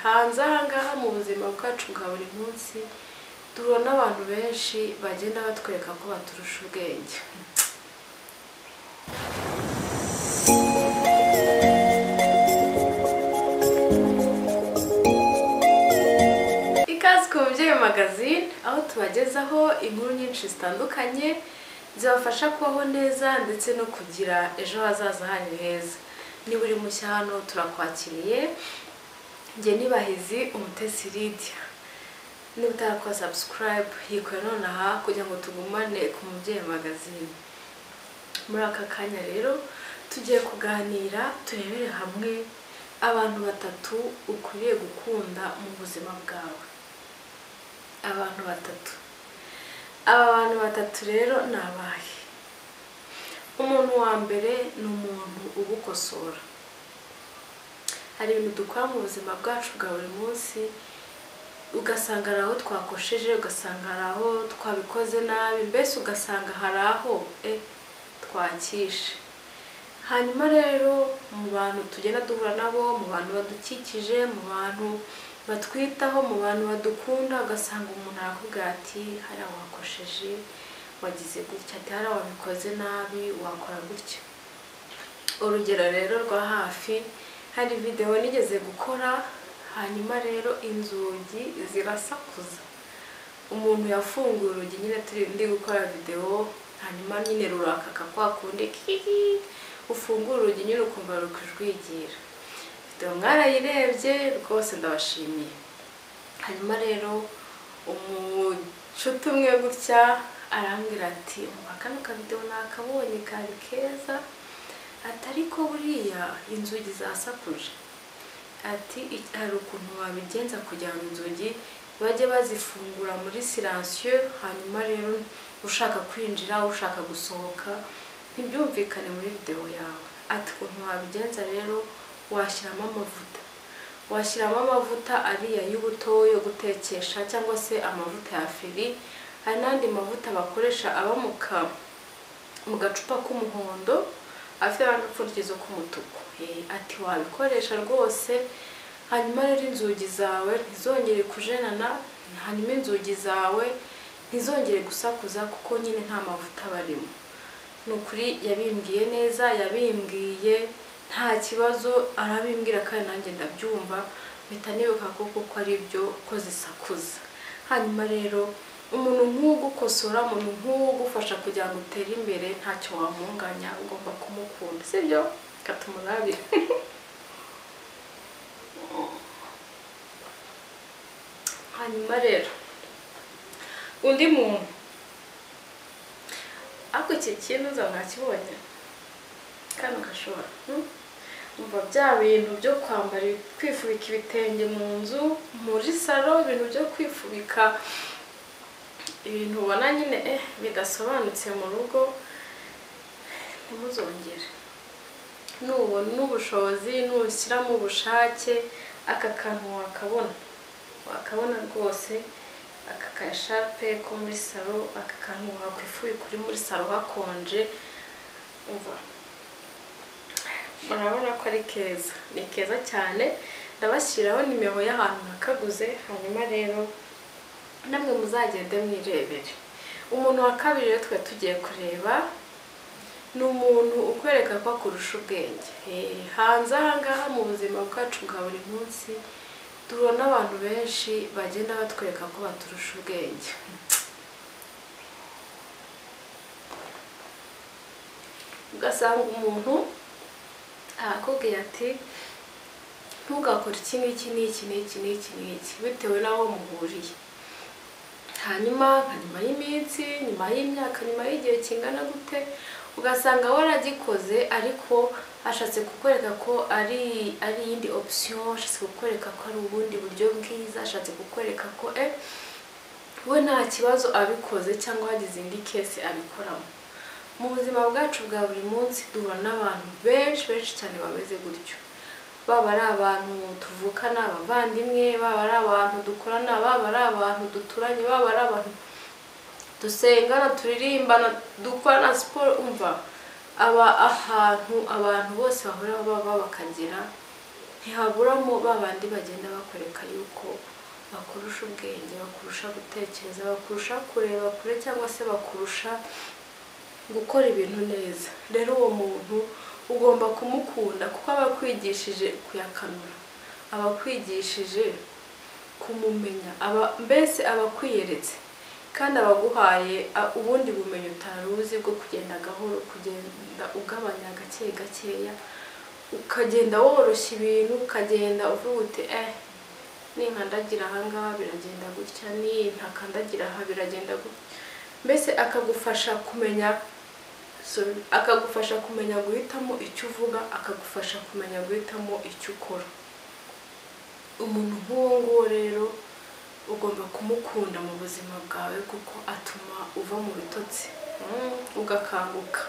hanze ahangaha mu buzima bwacu bwa buri munsi tubona abantu benshi bagenda batwereka ko baturusha ubwenge ikaze ku babyeyi magazine aho tubagezaho inkuru nyinshi zitandukanye zibafasha kubaho neza ndetse no kugira ejo hazaza hanyu heza niba uri mushya hano turakwakiriye njye nibahizi umutesi lidia niba utarakora sabusikarayibu yikora nonaha kugira ngo tugumane ku mubyeyi magazine muri aka kanya rero tugiye kuganira turebere hamwe abantu batatu ukwiriye gukunda mu buzima bwawe abantu batatu aba bantu batatu rero ni abahe umuntu wa mbere ni umuntu ugukosora hari ibintu dukora mu buzima bwacu bwa buri munsi ugasanga hari aho twakosheje ugasanga hari aho twabikoze nabi mbese ugasanga hari aho e twakishe hanyuma rero mu bantu tugenda duhura nabo mu bantu badukikije mu bantu batwitaho mu bantu badukunda ugasanga umuntu arakubwira ati hariya wakosheje wagize gutya ati hariya wabikoze nabi wakora gutya urugero rero rwa hafi hari videwo nigeze gukora hanyuma rero inzugi zirasakuza umuntu yafunguye urugi nyine turi ndi gukora videwo hanyuma nyine ruraka kwa kundi kihi ufungura urugi nyine ukumva rukujwigira videwo mwarayirebye rwose ndabashimiye hanyuma rero umucuti umwe gutya arambwira ati umva kano kavidewo nakabonye kari keza ati ariko buriya inzugi zasakuje ati hari ukuntu wabigenza kugira ngo inzugi bajye bazifungura muri siransiyo hanyuma rero ushaka kwinjira ushaka gusohoka ntibyumvikane muri videwo yawe ati ukuntu wabigenza rero washyiramo amavuta washyiramo amavuta ariya y'ubuto yo gutekesha cyangwa se amavuta ya feri hari n'andi mavuta bakoresha aba mu gacupa k'umuhondo afite n'agapfundikizo k'umutuku ati wabikoresha rwose hanyuma rero inzugi zawe ntizongere kujenana hanyuma inzugi zawe ntizongere gusakuza kuko nyine nta mavuta barimo ni ukuri yabimbwiye neza yabimbwiye nta kibazo arabimbwira kandi nanjye ndabyumva mpita nibuka ko kuko ari byo ko zisakuza hanyuma rero umuntu nk'ugukosora umuntu nk'ugufasha kugira ngo utere imbere ntacyo wamunganya ugomba kumukunda si byo kata umurabire hanyuma rero undi muntu ariko iki kintu nakibonye kano gashobora umva bya bintu byo kwambara kwifubika ibitenge mu nzu muri salo ibintu byo kwifubika ibintu ubona nyine bidasobanutse mu rugo ntimuzongere nubona n'ubushobozi nushyiramo ubushake aka kantu wakabona wakabona rwose aka kashape ko muri salo aka kantu wakwifubika uri muri salo hakonje umva murabona ko ari keza ni keza cyane ndabashyiraho nimero y'ahantu nakaguze hanyuma rero namwe muzagende mwirebere umuntu wa kabiri rero twe tugiye kureba ni umuntu ukwereka ko akurusha ubwenge hanze ahangaha mu buzima bwacu bwa buri munsi tubona abantu benshi bagenda batwereka ko baturusha ubwenge ugasanga umuntu arakubwira ati ntugakore iki n'iki n'iki n'iki n'iki n'iki bitewe n'aho muhuriye hanyuma nka nyuma y'iminsi nyuma y'imyaka nyuma y'igihe kingana gute ugasanga waragikoze ariko ashatse kukwereka ko ari ari iyindi opisiyo ashatse kukwereka ko ari ubundi buryo bwiza ashatse kukwereka ko e we nta kibazo abikoze cyangwa wagize indi kesi abikoramo mu buzima bwacu bwa buri munsi duhura n'abantu benshi benshi cyane bameze gutyo baba ari abantu tuvukana abavandimwe baba ari abantu dukorana baba ari abantu duturanye baba ari abantu dusengana turirimbana dukorana siporo umva aba ahantu abantu bose bahora baba bakagira ntihaburamo ba bandi bagenda bakwereka yuko bakurusha ubwenge bakurusha gutekereza bakurusha kureba kure cyangwa se bakurusha gukora ibintu neza rero uwo muntu ugomba kumukunda kuko aba akwigishije kuyakamira aba akwigishije kumumenya aba mbese aba akwiyeretse kandi aba aguhaye a- ubundi bumenyi utari uzi bwo kugenda gahoro kugenda ugabanya gake gakeya ukagenda woroshya ibintu ukagenda uvuga uti eh ninkandagira ahangaha biragenda gutya nintakandagira aha biragenda gutya mbese akagufasha kumenya sorry, akagufasha kumenya guhitamo icyo uvuga akagufasha kumenya guhitamo icyo ukora umuntu nk'uwo nguwo rero ugomba kumukunda mu buzima bwawe kuko atuma uva mu bitotsi mm, ugakanguka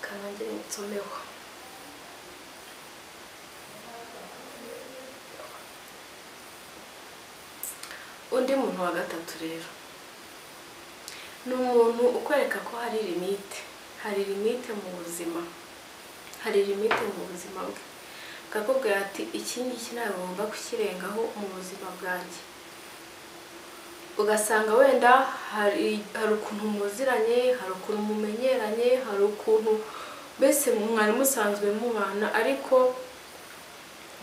kanangire nsomeho undi muntu wa gatatu rero ni umuntu ukwereka ko hari limite hari limite mu buzima hari limite mu buzima bwe akakubwira ati iki ngiki ntabwo ngomba kukirengaho mu buzima bwanjye ugasanga wenda hari hari ukuntu muziranye hari ukuntu mumenyeranye hari ukuntu mbese mwari musanzwe mubana ariko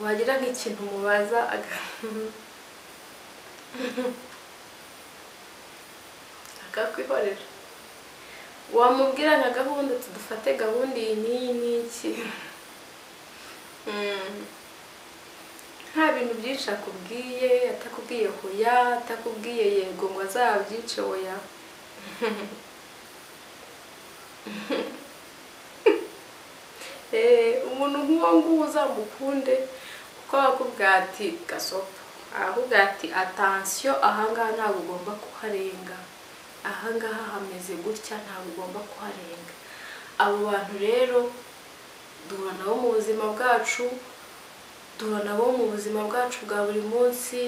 wagira nk'ikintu mubaza aga- akakwihorera wamubwira nka gahunda uti dufate gahunda iyi n'iyi n'iki Mm. nta bintu byinshi akubwiye atakubwiye hoya atakubwiye yego ngo azabyice hoya Eh, umuntu nk'uwo nguwo uzamukunde kuko akubwira ati gasopo akubwira ati atansiyo ahangaha ntabwo ugomba kuharenga ahangaha hameze gutya ntabwo ugomba kuharenga abo bantu rero duhura nabo mu buzima bwacu duhura nabo mu buzima bwacu bwa buri munsi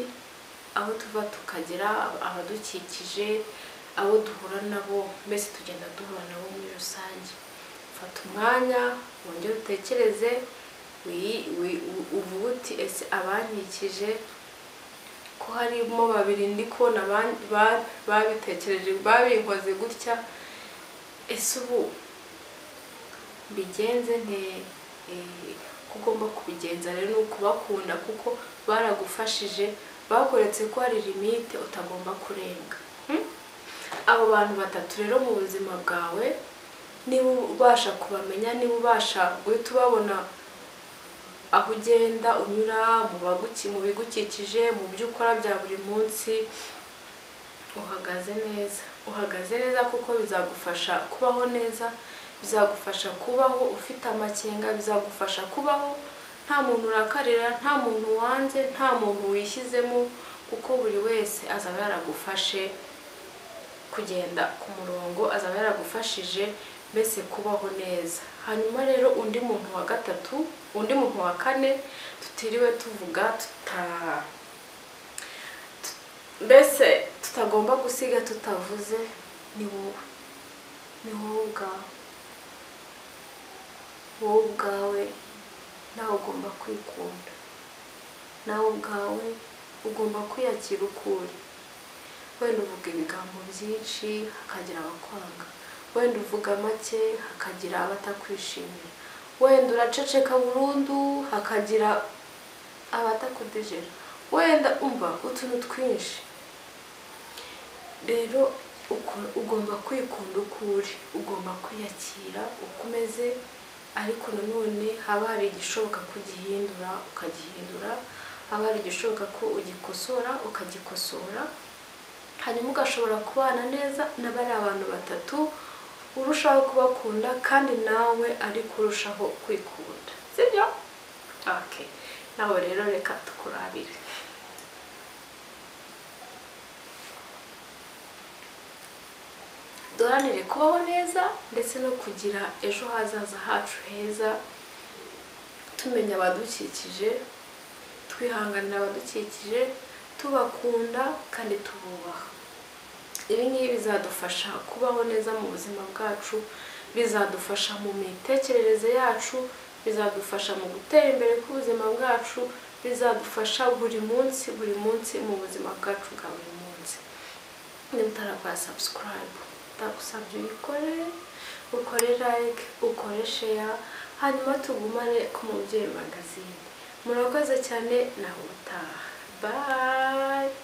aho tuva tukagera abadukikije abo duhura nabo mbese tugenda duhura nabo muri rusange fata umwanya wongere utekereze wi- wi- u- uvuge uti ese abankikije ko harimo babiri ndi kubona ban- ba- babitekereje babinkoze gutya ese ubu mbigenze nte Eh, ko ugomba kubigenza rero ni ukubakunda kuko baragufashije bakoretse ko hari limite utagomba kurenga Hmm? abo bantu batatu rero mu buzima bwawe niba ubasha kubamenya niba ubasha guhita ubabona aho ugenda unyura mu baguki- mu bigukikije mu byo ukora bya buri munsi uhagaze neza uhagaze neza kuko bizagufasha kubaho neza bizagufasha kubaho ufite amakenga bizagufasha kubaho nta muntu urakarira nta muntu wanze nta muntu wishyizemo kuko buri wese azaba yaragufashe kugenda ku murongo azaba yaragufashije mbese kubaho neza hanyuma rero undi muntu wa gatatu undi muntu wa kane tutiriwe tuvuga tuta mbese tutagomba gusiga tutavuze ni wowe ni wowe ubwawe wowe ubwawe nawe ugomba kwikunda nawe ubwawe ugomba kwiyakira ukuri wenda uvuga ibigambo byinshi hakagira abakwanga wenda uvuga make hakagira abatakwishimira wenda uraceceka burundu hakagira abatakudejera wenda umva utuntu twinshi rero uko- ugomba kwikunda uko uri ugomba kwiyakira uko umeze ariko nanone haba hari igishoboka ko ugihindura ukagihindura haba hari igishoboka ko ugikosora ukagikosora hanyuma ugashobora kubana neza n'abariya abantu batatu urushaho kubakunda kandi nawe ariko urushaho kwikunda sibyo okay nawe rero reka tukurabire duharanire kubaho neza ndetse no kugira ejo hazaza hacu heza tumenya abadukikije twihanganira abadukikije tubakunda kandi tububaha ibi ngibi bizadufasha kubaho neza mu buzima bwacu bizadufasha mu mitekerereze yacu bizadufasha mu gutera imbere k'ubuzima bwacu bizadufasha buri munsi buri munsi mu buzima bwacu bwa buri munsi niba utarakora sabusikarayibu ndagusabye uyikore ukore like ukore sheya hanyuma tugumane ku mubyeyi magazine murakoze cyane nawe utaha bayi